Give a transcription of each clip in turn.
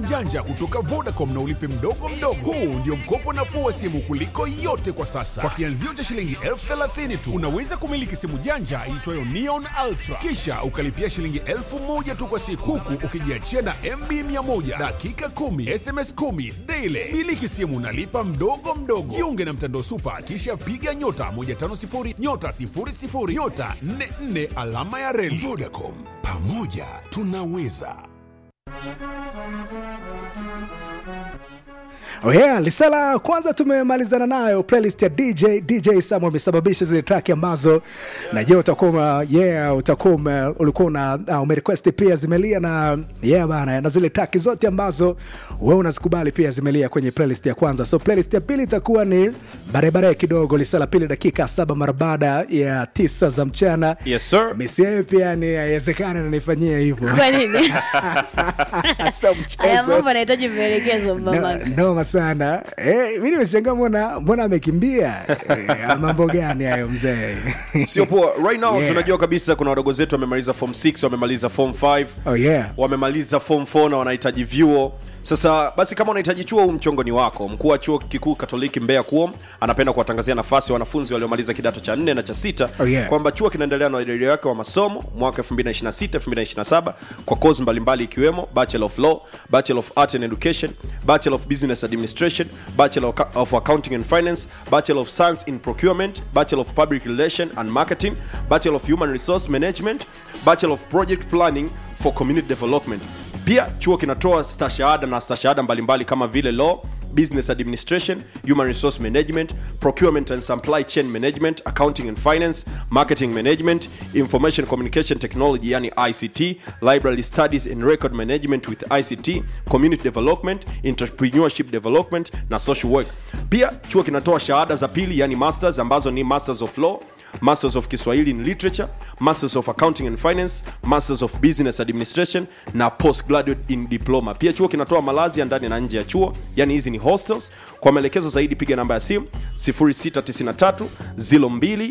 janja kutoka Vodacom na ulipe mdogo mdogo. Huu ndio mkopo nafuu wa simu kuliko yote kwa sasa. Kwa kianzio cha shilingi elfu thelathini tu unaweza kumiliki simu janja iitwayo Neon Ultra, kisha ukalipia shilingi elfu moja tu kwa siku, huku ukijiachia na MB 100 dakika 10 SMS 10 daily. Miliki simu nalipa mdogo mdogo. Jiunge na mtandao Super, kisha piga nyota 150 nyota 00 nyota 44 alama ya reli. Vodacom, pamoja tunaweza. Oh yeah, lisala kwanza tumemalizana nayo playlist ya DJ DJ Sam amesababisha zile track ambazo najua utakuwa yeah, utakuwa ulikuwa una uh, umerequest pia zimelia na yeah bana, na zile track zote ambazo wewe unazikubali pia zimelia kwenye playlist ya kwanza. So playlist ya pili itakuwa ni barabara kidogo, lisala pili dakika saba mara baada ya tisa za mchana. Yes sir. Misi yeye pia ni haiwezekani ananifanyia hivyo. Kwa nini? Sio Haya mchezo. mambo yanahitaji maelekezo mama. No- noma sana eh, mi nimeshangaa mbona mbona amekimbia eh, mambo gani hayo mzee Sio poa. Right now Yeah. tunajua kabisa kuna wadogo zetu wamemaliza form 6, wamemaliza form 5, oh yeah wamemaliza form 4 na wanahitaji vyuo. Sasa basi kama unahitaji chuo, huu mchongo ni wako. Mkuu wa chuo kikuu Katoliki Mbeya KUOM anapenda kuwatangazia nafasi wanafunzi waliomaliza kidato cha 4 na cha sita Oh, yeah. kwamba chuo kinaendelea na uelekeo wake wa masomo mwaka 2026 2027 kwa kozi mbalimbali ikiwemo Bachelor of Law, Bachelor of Art and Education, Bachelor of Business Administration, Bachelor of- of Accounting and Finance, Bachelor of Science in Procurement, Bachelor of Public Relation and Marketing, Bachelor of Human Resource Management, Bachelor of Project Planning for Community Development. Pia chuo kinatoa stashahada na stashahada mbalimbali kama vile law business administration human resource management procurement and supply chain management accounting and finance marketing management information communication technology yani ict library studies and record management with ict community development entrepreneurship development na social work pia chuo kinatoa shahada za pili yani masters ambazo ni masters of law masters of kiswahili in literature masters of accounting and finance masters of business administration na postgraduate in diploma pia chuo kinatoa malazi ya ndani na nje ya chuo yani hizi ni hostels kwa maelekezo zaidi piga namba ya simu 0693 02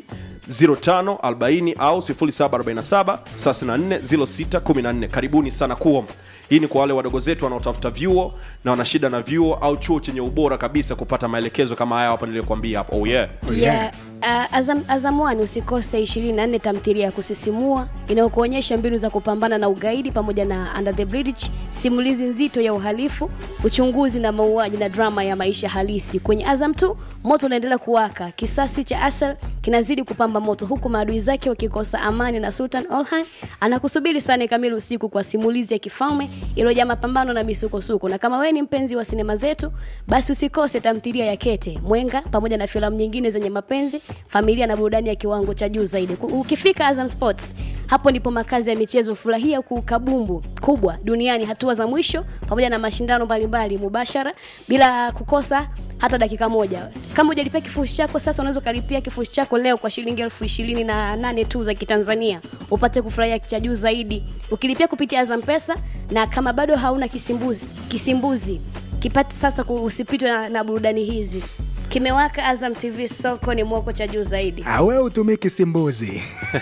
05 40 au 0747 34 06 14 karibuni sana kuom hii ni kwa wale wadogo zetu wanaotafuta vyuo na wana shida na vyuo au chuo chenye ubora kabisa kupata maelekezo kama haya hapo niliyokuambia hapo oh yeah Yeah. Uh, Azam, Azam One usikose 24 tamthilia ya kusisimua inayokuonyesha mbinu za kupambana na ugaidi pamoja na Under the Bridge, simulizi nzito ya uhalifu, uchunguzi na mauaji na drama ya maisha halisi. Kwenye Azam 2 moto unaendelea kuwaka, kisasi cha Asal kinazidi kupamba moto, huku maadui zake wakikosa amani, na Sultan Olhan anakusubiri saa nne kamili usiku kwa simulizi ya kifalme iliyojaa mapambano na misukosuko. Na kama wewe ni mpenzi wa sinema zetu, basi usikose tamthilia ya Kete Mwenga pamoja na filamu nyingine zenye mapenzi, familia na burudani ya kiwango cha juu zaidi. Ku- Ukifika Azam Sports, hapo ndipo makazi ya michezo. Furahia kukabumbu kubwa duniani, hatua za mwisho pamoja na mashindano mbalimbali mubashara bila kukosa hata dakika moja. Kama hujalipia kifurushi chako sasa, unaweza ukalipia kifurushi chako leo kwa shilingi elfu ishirini na nane tu za Kitanzania, upate kufurahia cha juu zaidi ukilipia kupitia Azam Pesa. Na kama bado hauna kisimbuzi, kisimbuzi kipate sasa, ku- usipitwe na, na burudani hizi. Kimewaka Azam TV, soko ni mwoko cha juu zaidi. Ah, wewe utumii kisimbuzi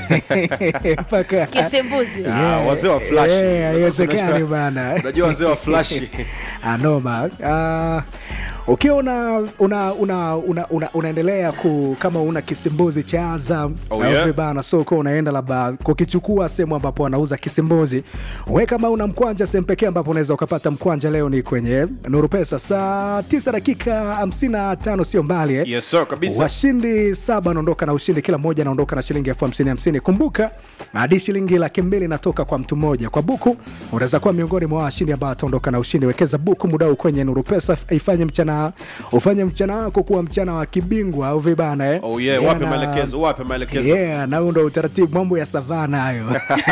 mpaka Kisimbuzi Ah, wazee wa flash. Yeah, haiwezekani bana unajua wazee wa flash anoma uh, ukiwa una, una, una, una, una, unaendelea ku kama una kisimbuzi cha Azam Oh, au yeah. vibana so ukiwa unaenda labda kukichukua sehemu ambapo wanauza kisimbuzi we kama una mkwanja sehemu pekee ambapo unaweza ukapata mkwanja leo ni kwenye Nuru Pesa saa 9 dakika 55 sio mbali eh? yes sir kabisa washindi saba wanaondoka na ushindi kila mmoja anaondoka na shilingi elfu hamsini hamsini kumbuka hadi shilingi laki mbili inatoka kwa mtu mmoja kwa buku unaweza kuwa miongoni mwa washindi ambao ataondoka na ushindi wekeza buku mudau kwenye nuru pesa ifanye mchana ufanye mchana wako kuwa mchana wa kibingwa au vibana eh? oh yeah, wape maelekezo wape maelekezo yeah, na huo ndo utaratibu mambo ya savana hayo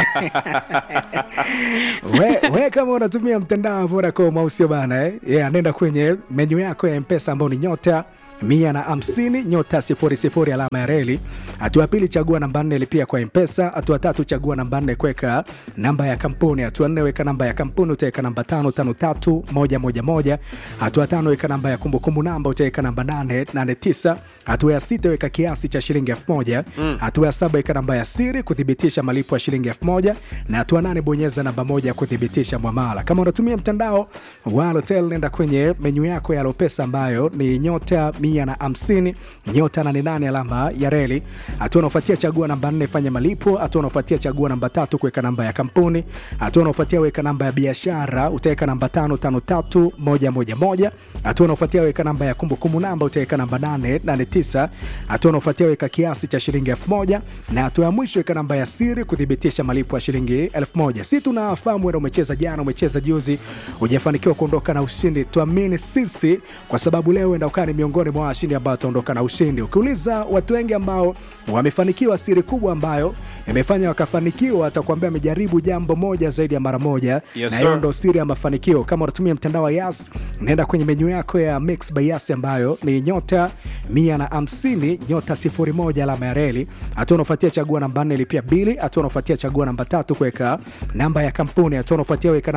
we, we kama unatumia mtandao wa Vodacom au sio bana eh? yeah, nenda kwenye menyu yako ya mpesa ambao ni nyota mia na hamsini nyota sifuri sifuri alama ya reli. Hatua ya pili chagua namba nne lipia kwa mpesa. Hatua tatu chagua namba nne kuweka namba ya kampuni. Hatua nne weka namba ya kampuni utaweka namba tano tano tatu moja moja moja. Hatua tano weka namba ya kumbukumbu namba utaweka namba nane nane tisa. Hatua ya sita weka kiasi cha shilingi elfu moja. Hatua ya saba weka namba ya siri kuthibitisha malipo ya shilingi elfu moja na hatua nane bonyeza namba moja kuthibitisha mwamala. Kama unatumia mtandao wa Halotel, nenda kwenye menyu yako ya Lopesa ambayo ni nyota mia na hamsini nyota nane nane alama ya reli. Hatua unaofuatia chagua namba nne fanya malipo. Hatua unaofuatia chagua namba tatu kuweka namba ya kampuni. Hatua unaofuatia weka namba ya biashara utaweka namba tano tano tatu moja moja moja. Hatua unaofuatia weka namba ya kumbukumbu namba utaweka namba nane nane tisa. Hatua unaofuatia weka kiasi cha shilingi elfu moja na hatua ya mwisho weka namba ya siri kuthibitisha malipo ya shilingi elfu moja. Si tunafahamu wewe umecheza jana, umecheza juzi, hujafanikiwa kuondoka na ushindi. Tuamini sisi, kwa sababu leo enda ukaa ni miongoni mwa washindi ambao wataondoka na ushindi. Ukiuliza watu wengi ambao wamefanikiwa, siri kubwa ambayo imefanya wakafanikiwa, atakwambia amejaribu jambo moja zaidi ya mara moja, Yes, na hiyo sir. ndo siri ya mafanikio. Kama unatumia mtandao wa Yas, naenda kwenye menyu yako ya Mix by Yas ambayo ni nyota mia na hamsini nyota sifuri moja alama ya reli. Hatua unaofuatia chagua namba nne lipia bili. Hatua unaofuatia chagua namba tatu kuweka namba ya kampuni. Hatua unaofuatia weka